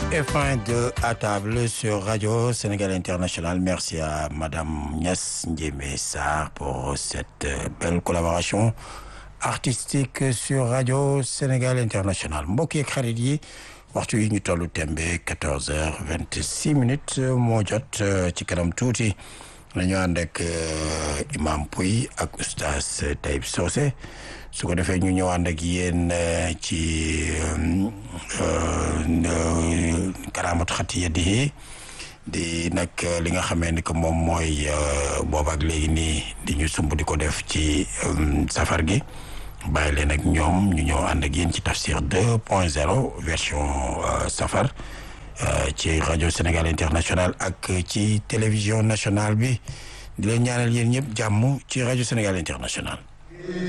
et fin de à table sur Radio Sénégal International. Merci à Madame Niass Ndiémé Sarr pour cette belle collaboration artistique sur Radio Sénégal International mbokk yeeg xarit yi waxtu yi ñu tollu tembe quatorze heures vingt six minutes moo jot ci kanam tuuti nañu ànd ak Imam Pouy ak oustaz Taïb Socé su ko defee ñu ñëw ànd ak yéen ci karaamat xati yadihi di nag li nga xamee ni que moom mooy booba ak léegi nii di ñu sumb di ko def ci safar gi bàyyi leen ak ñoom ñu ñëw ànd ak yéen ci tafsir deux point zéro version safar ci rajo Sénégal International ak ci télévision nationale bi di leen ñaanal yéen ñëpp jàmm ci rajo Sénégal International